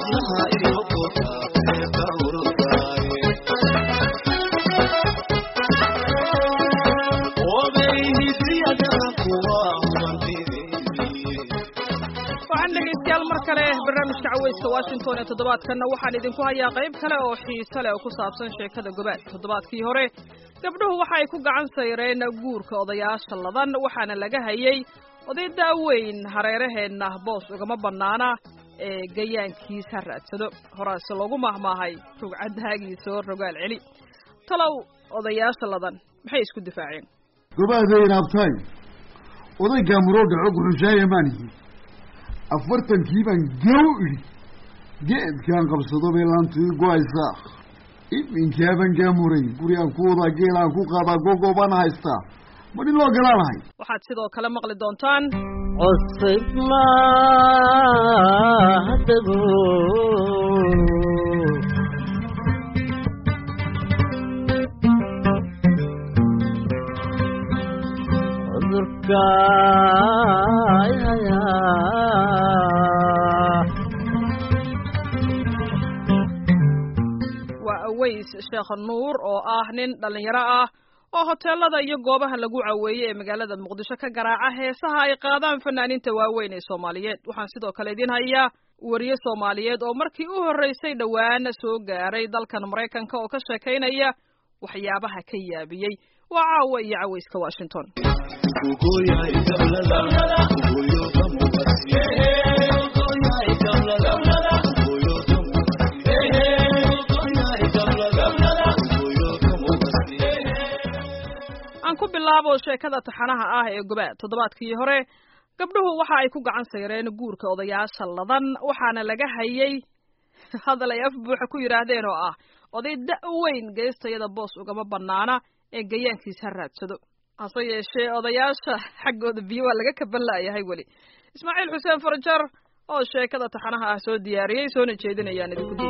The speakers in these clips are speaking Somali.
waxaan dhegaystayaal mar kale barnaamijka caweyska washington ee toddobaadkanna waxaan idinku hayaa qayb kale oo xiise leh oo ku saabsan sheekada gobaad toddobaadkii hore gabdhuhu waxa ay ku gacan sayreen guurka odayaasha ladan waxaana laga hayay oday daaweyn hareeraheenna boos ugama bannaana ee gayaankiisa raadsado horaase loogu mahmaahay rugcadaagiisoo rogaal celi talow odayaasha ladan maxay isku difaaceen gobaaday raabtaay odaygaa muroo dhaco guxushaaya maanihi afartankii baan gew idhi geedkaan qabsado bay laantii go-aysaa iminkaaban gaa muray gurigaan ku wadaa geelaan ku qaadaa gogoobaan haystaa ma dhin loo galaanahay waxaad sidoo kale maqli doontaan cusub maadago cudurka hayaa waa aweys sheekh nuur oo ah nin dhallinyaro ah oo hoteelada iyo goobaha lagu caweeyey ee magaalada muqdisho ka garaaca heesaha ay qaadaan fanaaniinta waaweyn ee soomaaliyeed waxaan sidoo kale idiin hayaa wariye soomaaliyeed oo markii u horreysay dhowaana soo gaaray dalkan maraykanka oo ka sheekaynaya waxyaabaha ka yaabiyey waa caawa iyo caweyska washington aan ku bilaabo sheekada taxanaha ah ee gobaad toddobaadkii hore gabdhuhu waxa ay ku gacan sayreen guurka odayaasha ladan waxaana laga hayay hadal ay af buuxa ku yidhaahdeen oo ah oday da-weyn geestayada boos ugama bannaana ee gayaankiis ha raadsado hase yeeshee odayaasha xaggooda biyo waa laga kaban la'yahay weli ismaaciil xuseen farajar oo sheekada taxanaha ah soo diyaariyey soona jeedinayaan idinku diin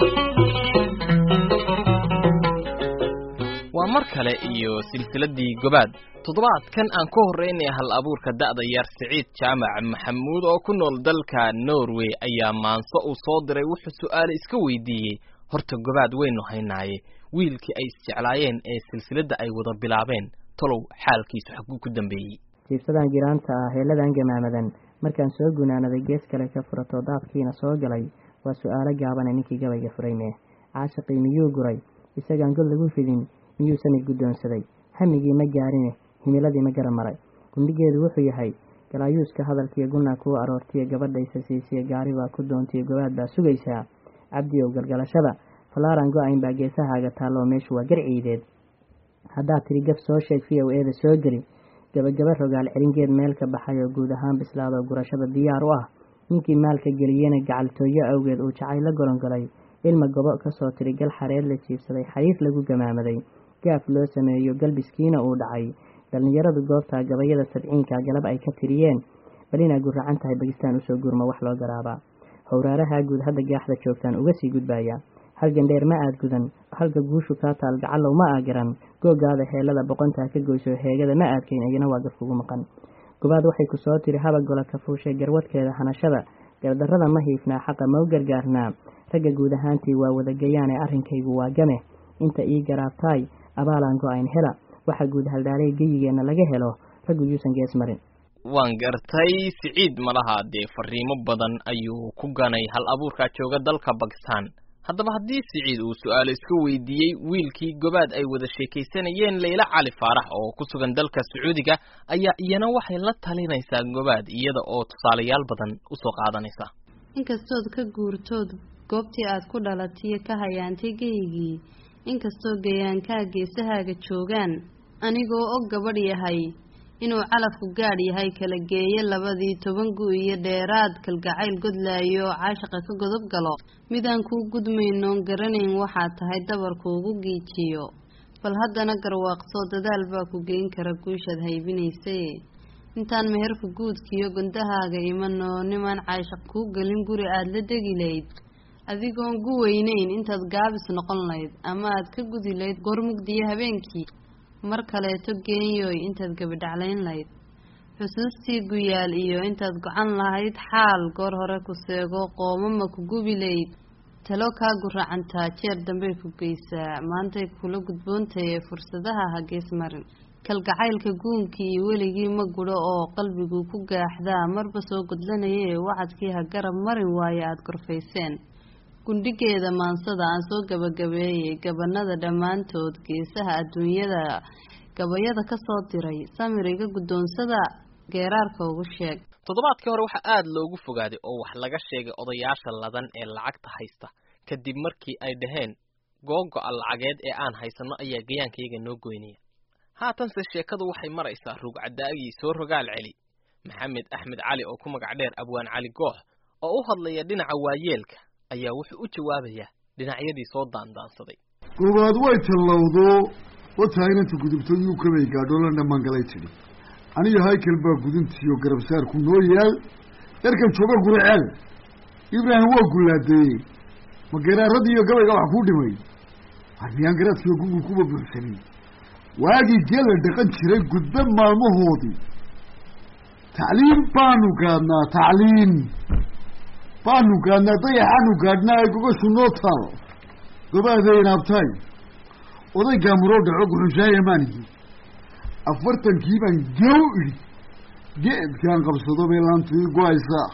waa mar kale iyo silsiladii gobaad toddobaadkan aan ka horreynaya hal abuurka da'da yar siciid jaamac maxamuud oo ku nool dalka norway ayaa maanso uu soo diray wuxuu su'aale iska weydiiyey horta gobaad waynu haynaaye wiilkii ay isjeclaayeen ee silsiladda ay wada bilaabeen tolow xaalkiisu xaguu ku dambeeyey jiibsadan giraanta ah heeladan gamaamadan markaan soo gunaanaday gees kale ka furato daadkiina soo galay waa su'aalo gaabane ninkii gabayga furayme caashiqii miyuu guray isagaan god lagu fidin miyuu samid guddoonsaday hamigii ma gaarine himiladii ma gara maray gundhigeedu wuxuu yahay galaayuuska hadalkiiyo gunna kuu aroortiyo gabadhaysa siisiyo gaari baa ku doontiyo gobaad baa sugaysaa cabdi ow galgalashada falaaran go-ayn baa geesahaaga taalloo meeshu waa garciideed haddaad tiri gaf soo sheeg v o eeda soo geli gabagaba rogaal celingeed meel ka baxay oo guud ahaan bislaadoo gurashada diyaar u ah ninkii maalka geliyena gacaltooyo awgeed uu jacay la golongolay ilma gobo kasoo tiri gal xareed la jiibsaday xariif lagu gamaamaday gaaf loo sameeyo galbiskiina uu dhacay dhallinyaradu goobtaa gabayada sabciinka galab ay ka tiriyeen bal inaa guracan tahay bagistaan usoo gurma wax loo garaabaa howraaraha guud hadda gaaxda joogtaan uga sii gudbaya hal gandheer ma aad gudan halka guushu kaa taal gacallow ma aa garan googaada heelada boqontaa ka goyso heegada ma aadkayn iyana waa garkugu maqan gobaad waxay ku soo tiri haba gola ka fuushay garwadkeeda hanashada gardarrada ma hiifnaa xaqa ma u gargaarnaa ragga guud ahaantii waa wadagayaane arrinkaygu waa game inta ii garaabtaay abaalaan go-ayn hela waxa guud haldhaalay geyigeenna laga helo raggu yuusan gees marin waan gartay siciid malaha dee fariimo badan ayuu ku ganay hal abuurkaa jooga dalka bakistan haddaba haddii siciid uu su-aalo iska weydiiyey wiilkii gobaad ay wada sheekaysanayeen layla cali faarax oo ku sugan dalka sacuudiga ayaa iyana waxay la talinaysaa gobaad iyada oo tusaalayaal badan usoo qaadanaysa inkastood ka guurtood goobtii aad ku dhalatiyo ka hayaantay geygii inkastoo gayaankaa geesahaaga joogaan anigoo og gabadh yahay inuu calafku gaadh yahay kala geeyo labadii toban gu iyo dheeraad kalgacayl godlaayo oo caashaqa ka godob galo midaan kuu gudmaynoon garanayn waxaad tahay dabarkuugu giijiyo bal haddana garwaaqsoo dadaal baa ku geyn kara guushaad haybinaysaye intaan meherka guudkiiyo gondahaaga imanoo nimaan caashaq kuu gelin guri aada la degi layd adigoon gu weynayn intaad gaabis noqon layd ama aad ka gudi layd goor mugdiyo habeenkii mar kaleeto geenyooy intaad gabadhaclayn layd xusuustii guyaal iyo intaad gocan lahayd xaal goor hore ku seego qoomama ku gubi layd talo kaa guracantaa jeer dambey ku geysaa maantay kula gudboontaye fursadaha ha gees marin kalgacaylka guunkii iyo weligii ma gudho oo qalbigu ku gaaxdaa marba soo gudlanaye wacadkii ha garab marin waaye aada gorfayseen gundhigeeda maansada aan soo gabagabeeyey gabanada dhammaantood geesaha adduunyada gabayada ka soo diray samir iga guddoonsada geeraarka ugu sheeg toddobaadkii hore waxaa aada loogu fogaaday oo wax laga sheegay odayaasha ladan ee lacagta haysta kadib markii ay dhaheen googo-a lacageed ee aan haysanno ayaa gayaankayga noo goynaya haatanse sheekadu waxay maraysaa ruugcadaagii soo rogaal celi maxamed axmed cali oo ku magac dheer abwaan cali goox oo u hadlaya dhinaca waayeelka ayaa wuxuu u jawaabayaa dhinacyadii soo daandaansaday goobaad way tallowdo wataa inanta gudubto yuu kabay gaadho la dhammaangalay tidhi aniga haykel baa guduntiiyo garabsaarku noo yaal yarkan jooga guriceel ibraahim waa gullaadeeyey ma garaarradii iyo gabayga wax kuu dhimay armiyaan garaadkiiyo gugul kuba buuxsanin waagii geel la dhaqan jiray gudbe maalmahoodii tacliim baanu gaadhnaa tacliim baanu gaadhnaa dayaxaanu gaadhnaa ee gogashu noo taalo gobaadeen abtaay oday gaamuroo dhaco guxunshaaya maanihi afartankii baan gew idhi geedkaan qabsado bay laantii go-aysaa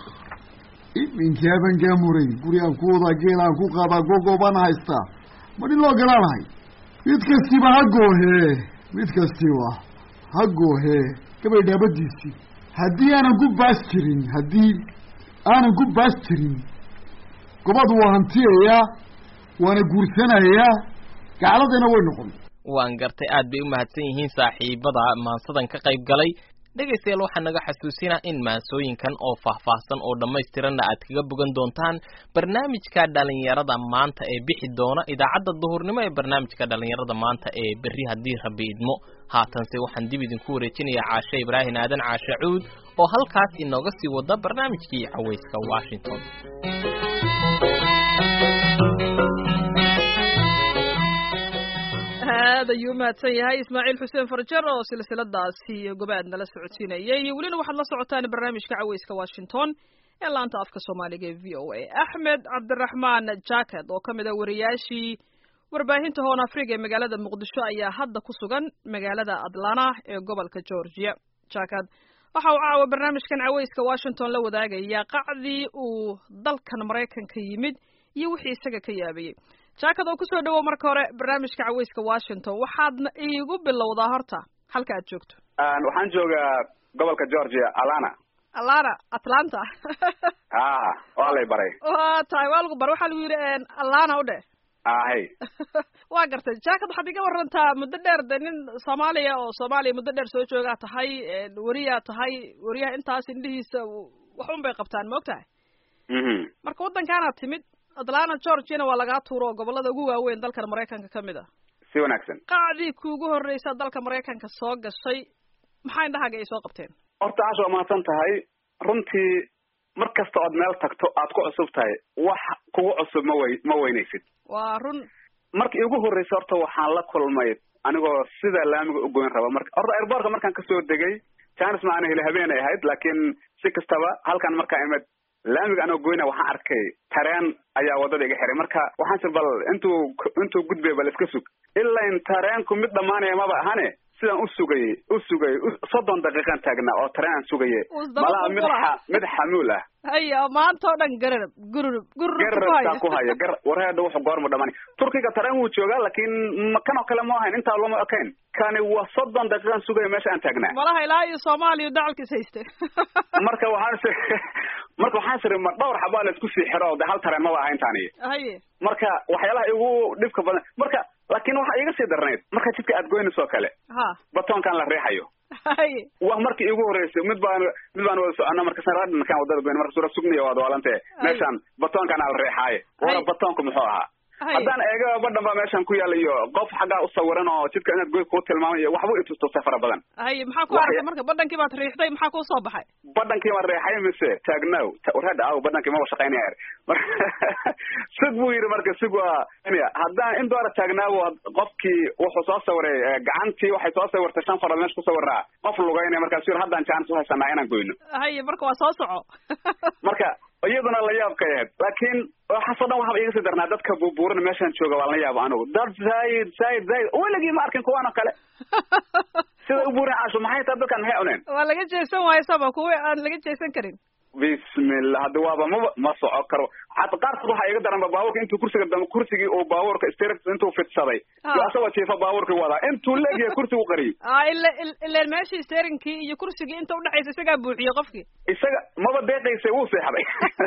iminkaaban gaamuray guri aan ku wadaa geel aan ku qaadaa gogo baan haystaa madhin loo galaanahay mid kastiba ha goohee mid kastiba ha goohee gabay dhaabadiisii haddii aanan ku baas jirin haddii aanan ku baas jirin gobad waa hantiyayaa waana guursanayaa gacladayna way noqon waan gartay aad bay u mahadsan yihiin saaxiibada maansadan ka qayb galay dhegaystayaal waxaa naga xasuusinaa in maansooyinkan oo faahfaahsan oo dhammaystiranna aad kaga bogan doontaan barnaamijka dhalinyarada maanta ee bixi doona idaacadda duhurnimo ee barnaamijka dhalinyarada maanta ee berri haddii rabbi idmo haatanse waxaan dib idinku wareejinayaa caashe ibraahin aadan caashe cuud oo halkaas inooga sii wada barnaamijkii cawayska washington aad ayuu umahadsan yahay ismaaciil xuseen farjar oo silsiladaasi gobaad nala socodsiinayay welina waxaad la socotaan barnaamijka caweyska washington ee laanta afka soomaaliga ee v o a axmed cabdiraxmaan jacket oo ka mid a wariyaashii warbaahinta hoon afriga ee magaalada muqdisho ayaa hadda ku sugan magaalada atlanta ee gobolka georgia jacket waxa uu caawa barnaamijkan caweyska washington la wadaagaya qacdii uu dalkan maraykanka yimid iyo wixii isaga ka yaabayey jaakad oo kusoo dhawow marka hore barnaamijka caweyska washington waxaadna iigu bilowdaa horta halka aad joogto waxaan joogaa gobolka georgia alana alana atlanta a waa lay baray waa tahay waa lagu baray waxaa lagu yidhi alana u dheh ahay waa gartay jaakad waxaad iga warantaa muddo dheer de nin soomaaliya oo soomaaliya muddo dheer soo joogaa tahay weriyaa tahay weriyaha intaas indhihiisa waxun bay qabtaan ma og tahay marka waddankaanaad timid atlanta georgiana waa lagaa tuuro oo gobolada ugu waaweyn dalkan maraykanka ka mid a si wanaagsan qacdii kuugu horreysa dalka maraykanka soo gashay maxaa indhahaaga ay soo qabteen horta aasha waa mahadsan tahay runtii mar kasta ood meel tagto aad ku cusub tahay wax kugu cusub ma wey ma weynaysid waa run markii igu horreysa horta waxaan la kulmay anigoo sida laamiga u goyn raba marka horta airbortka markaan kasoo degay janis ma ana heli habeen ay ahayd laakiin si kastaba halkan markaa imid laamiga anoo goyna waxaan arkay tareen ayaa waddada iga xiray marka waxaan si bal intuu intuu gudbay bal iska sug ilaa in tareenku mid dhammaanaya maba ahane sidaan u sugayey u sugayey soddon daqiiqan taagnaa oo tareen aan sugaye malaha mid xa mid xamuul ah haya maanta oo dhan gararab gururub gararabtaa ku haya gar wareedha wuxuu goorma dhamani turkiga tareen wuu joogaa laakiin kan oo kale ma ahayn intaa lama ekayn kani waa soddon daqiiqan sugaya meesha aan taagnaa malaha ilaa iyo soomaaliya dacalka is hayste marka waxaan s marka waxaan siri ma dhowr xabaa la isku sii xiro de hal tareen maba ahayn tani haye marka waxyaalaha igu dhibka badan marka laakiin waxaa iga sii darnayd marka jidka aad goynayso kale ha batoonkan la riixayo haye waa markii igu horreysay mid baan mid baan wada socona marka sanradinkaan wadada goyn marka sura sugniya waad waalante meeshaan batoonkan al riixaaye wara batoonku muxuu ahaa Hay. haddaan eega badhan baa meeshan ku yaala iyo qof xaggaa u sawiran oo jidka inaad goy kuu tilmaamay iyo waxba itustusay fara badan haye maxaa ku Wax aragtay ya- marka badhankii baad riixday maxaa kuu soo baxay badhankii ma reexay mise taagnow Ta- warhadha aw badhankii maba shaqaynaya er Mar- sug buu yidhi marka sug waa nya haddaan in doora taagnaawo qofkii wuxuu soo sawiray eh, gacantii waxay soo sawirtay shan farood meesha ku sawiraa qof lugaynaya markaasu yidhi haddaan jaanis uhaysanaa inaan goyno haye marka waa soo soco marka iyaduna la yaab ka ahayd laakiin waxaasoo dhan waxaba iga sii darnaa dadka buubuuran meeshaan jooga waa la yaaba anigu dad zaid zaid zaid weligii ma arkin kuwaan oo kale sida u buuran caasho maxay tahay dadkan maxay cuneen waa laga jeesan waayo sama kuwa aan laga jeesan karin bismillah hadda waaba maba ma soco karo hata qaarkood waxaa iga daranba baabuurka intuu kursiga dambe kursigii uu baabuurka stir intuu fidsaday Ah. iyo asagoo jiifa baabuurkii wadaa intuu leegyahay kursigu qariyey ah ila il- ileen meeshii steerinkii iyo kursigii inta udhexaysa isagaa buuxiyey qofkii isaga maba deeqaysay wuu seexday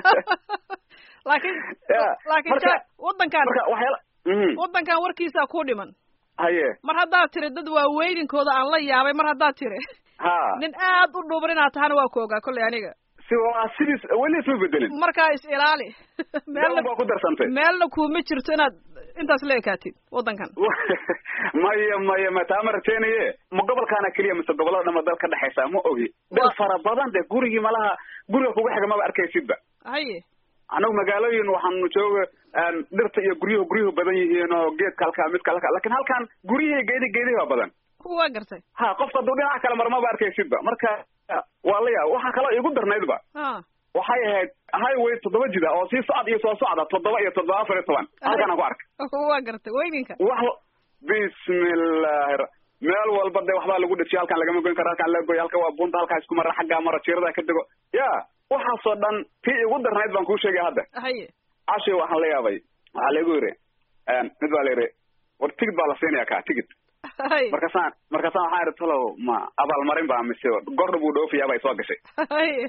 laakiin Ya, laakiin marka- ja- wadankan marka waxyaala mhm wadankan warkiisaa ku dhiman haye mar haddaad tiri dad waaweyninkooda aan la yaabay mar haddaad tiri ha nin aad u dhuuban inaad tahana waa ku ogaa kolley aniga si waa sidiis weli isma bedelin markaa is ilaali meel baa ku darsantay meelna kuuma jirto inaad intaas la ekaatid wadankan maya maya ma taa ma rateenaye ma gobolkaana keliya mise gobollada dhama dal ka dhexaysa ma ogi dal Wa- fara badan de gurigii malaha guriga kugu xiga maba arkaysidba haye anagu magaalooyin waxaanu jooga een, dhirta iyo guryuhu guryuhu badan yihiin oo geedka halkaa midka halkaa lakin halkan guryihii geedi geedihi baa badan waa gartay ha qofka hadduu dhinaca kale mara maba arkaysidba marka waa la yaab waxaa kaloo igu darnaydba ha waxay ahayd highway toddoba jida oo sii socod iyo soo socda toddoba iyo toddoba afar iyo toban halkaan ku arkay waa gartay weyninka wax bismillahi ra- meel walba de waxbaa lagu dhajiya halkaan lagama goyn karo halkaan laga goy halka waa bunta halkaa isku mara xaggaa mara jiirada ka dego ya waxaasoo dhan tii igu darnayd baan kuu sheegay hadda haye cashi waxaan la yaabay waxaa laigu yidhi mid baa la yidhi war tigid baa la siinaya ka tigid haye markaasaan markaasaan waxaan idhi talow ma abaalmarin baa mise gordha buu dhoofiyaa bay soo gashay haye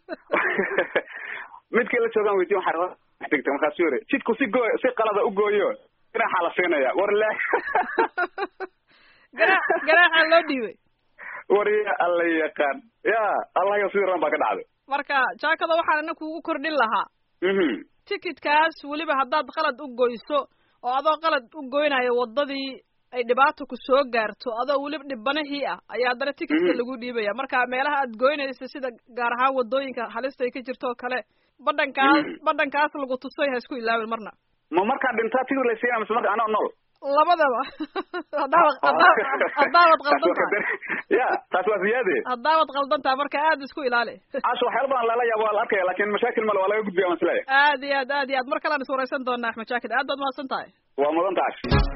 midkii la joogaan weydiin waxaan rabaa tigta markaasuu yidhi jidku si gooy si qalada u gooyo dhinaxaa la siinaya war le garaac garaaca loo dhiibay war ya alla yaqaan ya allahayo sidii ran baa ka dhacday marka jaakada waxaan ina kugu kordhin lahaa mhm tikidkaas weliba haddaad qalad u goyso oo adoo qalad u goynayo waddadii ay dhibaato ku soo gaarto adoo weliba dhibanihii ah ayaa haddana tikidka Mhm. lagu dhiibaya marka meelaha aad goynaysa sida gaar ahaan waddooyinka halista ay ka jirto oo kale badhankaas Mhm. badhankaas lagu tusay ha isku ilaawin marna ma markaa dhintaa tigid la siinaya mise marka anoo nool labadaba haddaawad haddaa- haddaawad qaldan tahay ya taas waa ziyaade haddaawad qaldan tahay marka aad isku ilaali casho waxyaala badan lala yaabo waa la arkaya lakin mashaakil male waa laga gudbiya waan isleeyahay aad iyo aad aad iyo aad mar kalean is waraysan doonaa axmed jaakid aad baad mahadsan tahay waa mudan taas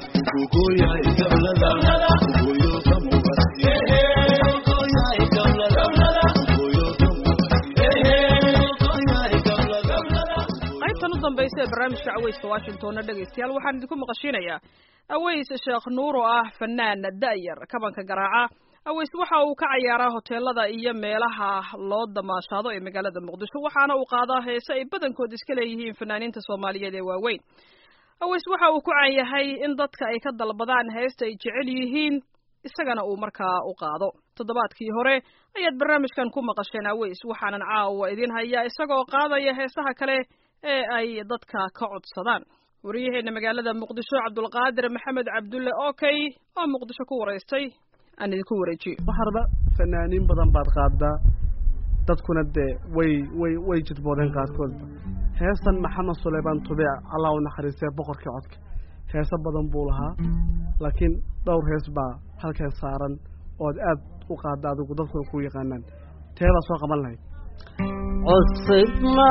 qaybtan u dambaysa ee barnaamijka caweyska washingtonna dhegaystayaal waxaan idinku maqashiinayaa aweys sheekh nuur oo ah fanaan da'yar kabanka garaaca aweys waxa uu ka cayaaraa hoteelada iyo meelaha loo damaashaado ee magaalada muqdisho waxaana uu qaadaa heese ay badankood iska leeyihiin fanaaniinta soomaaliyeed ee waaweyn aweys waxa uu ku caan yahay in dadka ay ka dalbadaan heesta ay jecel yihiin isagana uu markaa u qaado toddobaadkii hore ayaad barnaamijkan ku maqasheen aweys waxaanan caawa idin hayaa isagoo qaadaya heesaha kale ee ay dadka ka codsadaan wariyaheena magaalada muqdisho cabdulqaadir maxamed cabdulle okey oo muqdisho ku waraystay aan idinku wareejiyo waxarba fanaaniin badan baad qaadaa dadkuna dee way way way jidboodeen qaarkoodba heestan maxamed suleymaan tubiic allah u naxariistee boqorkii codka heeso badan buu lahaa laakiin dhowr hees baa halkan saaran ood aad u qaada adigu dadkuna ku yaqaanaan teebaa soo qaban lahayd cusub ma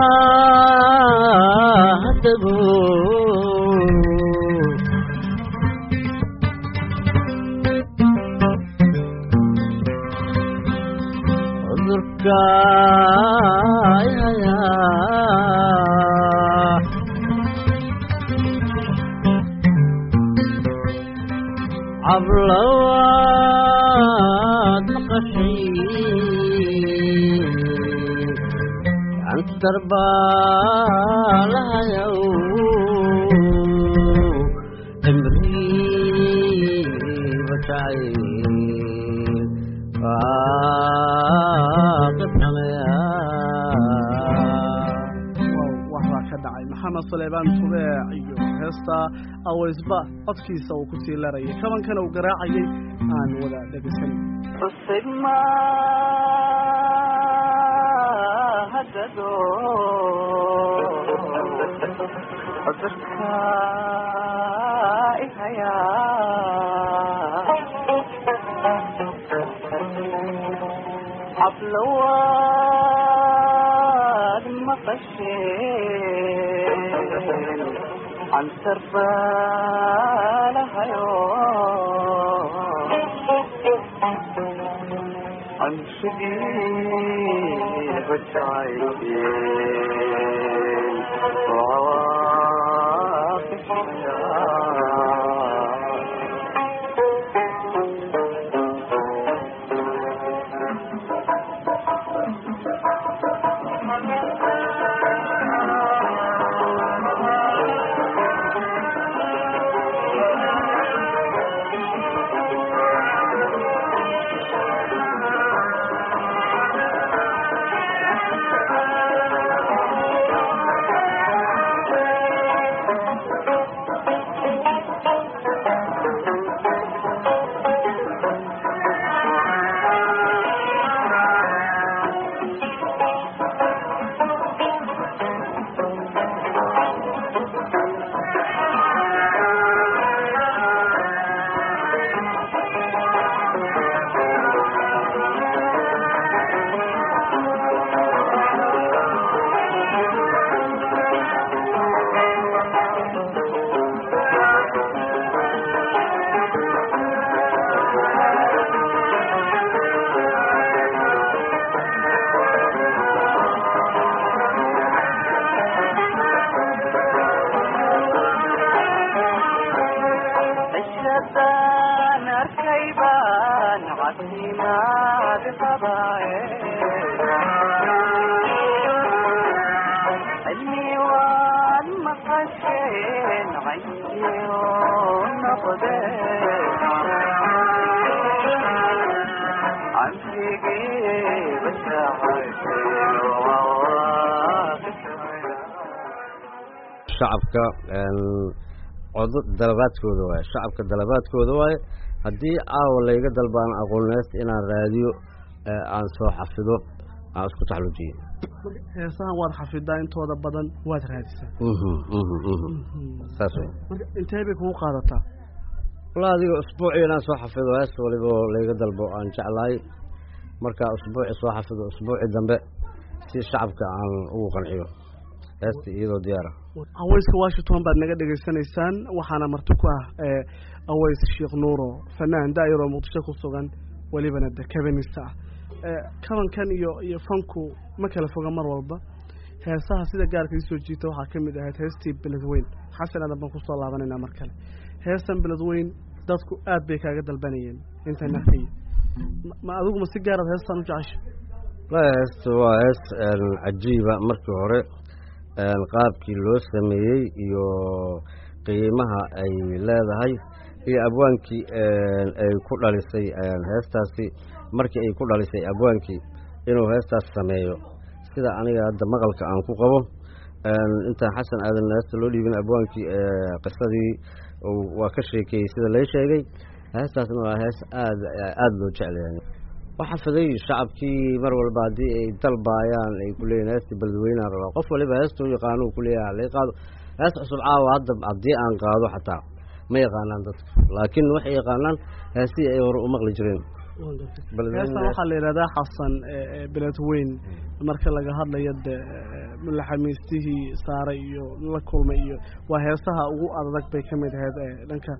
dabo cudurka haya cablawaad maqashay cantar baa lahayow cimri batacay wow wax baa ka dhacay maxamed suleymaan tubeec iyo heesta awaysba codkiisa uu kusii larayay kabankana uu garaacayay aan wada dhegeysan حفلوات مقشين عن سربالها عن شديد الشعيبين وعواقب الشعب الشبان الكيبان عسينا علمي والمقشين عيني ونقدين عن فيقي بشاعرين وواقف shacabka codo dalabaadkooda waaye shacabka dalabaadkooda waaye haddii caawa layga dalbaan aqooneyst inaan raadiyo aan soo xafido aan isku taxluujiyo heesahan waad xafidaa intooda badan waad raadisaa saas wey marka intee bay kugu qaadataa walla adiga usbuucii inaan soo xafido hees waliba oo layga dalbo aan jeclahay markaa usbuuci soo xafido usbuuci dambe si shacabka aan ugu qanciyo heesta iyadoo diyaara aweyska washington baad naga dhegaysanaysaan waxaana marti ku ah aweys sheekh nuuro fanaan daayaroo muqdisho ku sugan welibana de kabanista ah kabankan iyo iyo fanku ma kala foga mar walba heesaha sida gaarka isoo jiita waxaa ka mid ahayd heestii beledweyn xasan aadan baan kusoo laabanaynaa mar kale heestan beledweyn dadku aad bay kaaga dalbanayeen intaan arkaya ma adigu ma si gaaraad heestan u jecesha la heesta waa hees cajiiba markii hore qaabkii loo sameeyey iyo qiimaha ay leedahay iyo abwaankii ay ku dhalisay heestaasi markii ay ku dhalisay abwaankii inuu heestaas sameeyo sida aniga hadda maqalka aan ku qabo intaan xasan aadan heesta loo dhiibin abwaankii qisadii waa ka sheekeeyey sida lay sheegay heestaasna waa hees aad aada loo jeclayahay waxaa fiday shacabkii mar walba haddii ay dalbaayaan ay ku leeyihin heestii beledweynaan rabaa qof waliba heestuu yaqaano ku leeyahay halay qaado hees cusub caawa hadda haddii aan qaado xataa ma yaqaanaan dadka laakiin waxay yaqaanaan heestii ay hore u maqli jireen heestan waxaa la yidhahdaa xasan beledweyn marka laga hadlayo de mulaxamiistihii saaray iyo la kulmay iyo waa heesaha ugu adag bay ka mid ahayd dhanka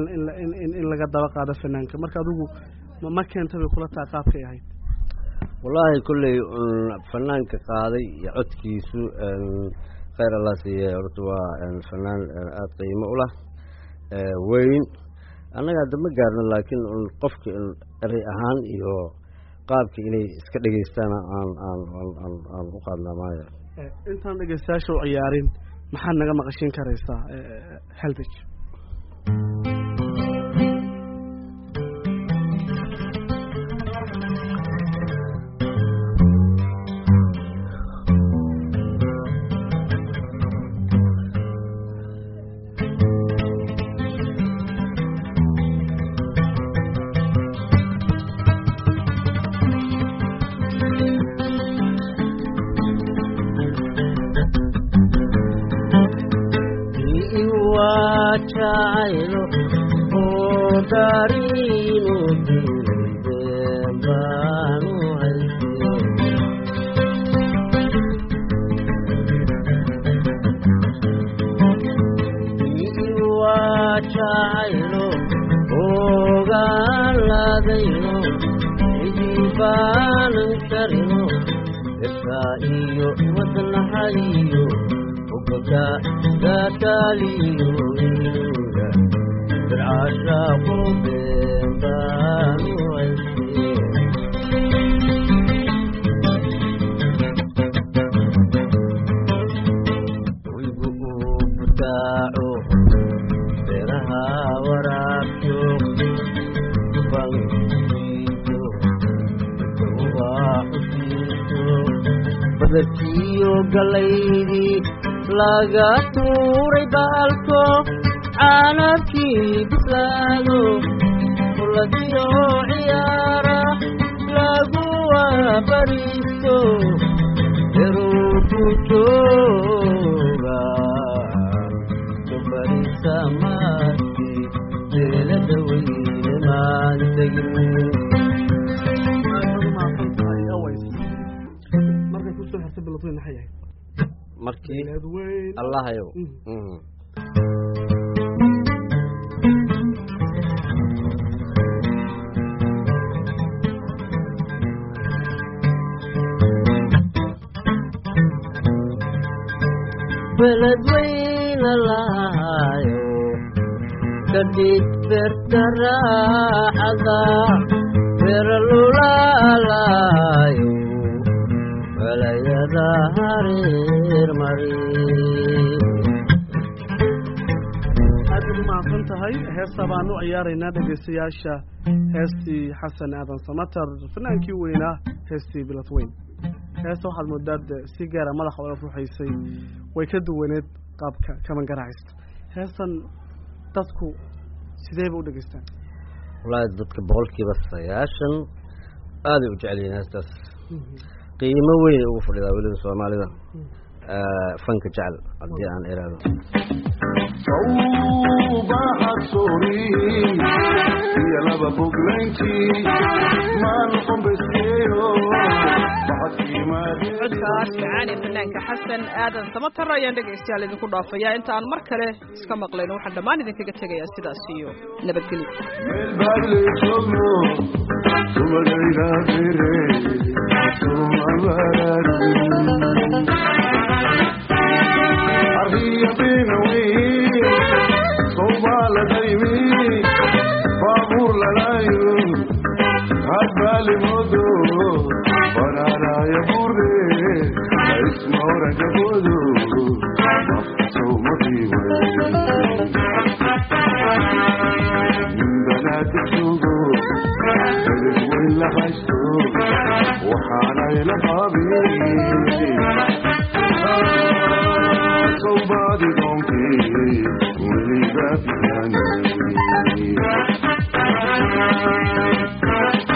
in laga daba qaado fanaanka marka adigu ma keenta bay kula taha qaabkay ahayd wallaahi kolley fanaanka qaaday iyo codkiisu khayr allah siiye horta waa fanaan aada qiimo u lah weyn annaga hadda ma gaarno laakiin qofka erey ahaan iyo qaabka inay iska dhegeystaana aan aan aan aan u qaadnaa maayo intaan dhegeystayaasha u ciyaarin maxaad naga maqashin karaysaa helbig jacaylo oo daariinu diideen baanu haysteen waa jacaylo ogaaladayno cidii baanan karino irkaa iyo wadnahayo ogoda gataaliyo inga bircashaaqu been baanu haysteen wigu uu butaaco beeraha waraabto bankiiso ubaxusiiso badarkiyo galaydii laga tuuray baalko caanabkii bislaado kuladiyo ciyaara lagu wabariisto eruku jooga kubarisa maarki jeelada weyne maan tegin markay kusoo xirtay bilatweyn maxay ahayd markii beeleed weyn allahayow Mm. Mhm. beled weyna lahayo kadhig beerta raaxada beeralulaalayo belayada hareer mari aad u mahadsan tahay heesta baan u ciyaaraynaa dhegaystayaasha heestii xasan aadan samatar fanaankii weynaa heestii bilatweyn heesta waxaad moodaa de si gaara madaxa ola ruuxaysay way ka duwaneed qaabka kaman garaacista heestan dadku sideeba u dhegaystaan wallaahi dadka boqolkiiba sagaashan aaday u jecel yihiin heestaas qiimo weyn ugu fadhidaa weliba soomaalida Eh, fanka jecel haddii aan iraado sawbaxad sooriin iyo laba boglayntii maan qombeskeeyo codkaas macaani fanaanka xasan aadan samatar ayaan dhegaystayaal idinku dhaafayaa inta aan mar kale iska maqlayno waxaan dhammaan idinkaga tegayaa sidaas iyo nabadgelyo meel baadle joogno sumadayda fere sumabaraarin arriya beenawe sowbaaladaymi baabuur lalayo hadbaali modo banaanaya burde ismaoragabodo banaadisugo dalid weyn la haysto waxaanayla qaabi sowbaadi doonkii weliga bixani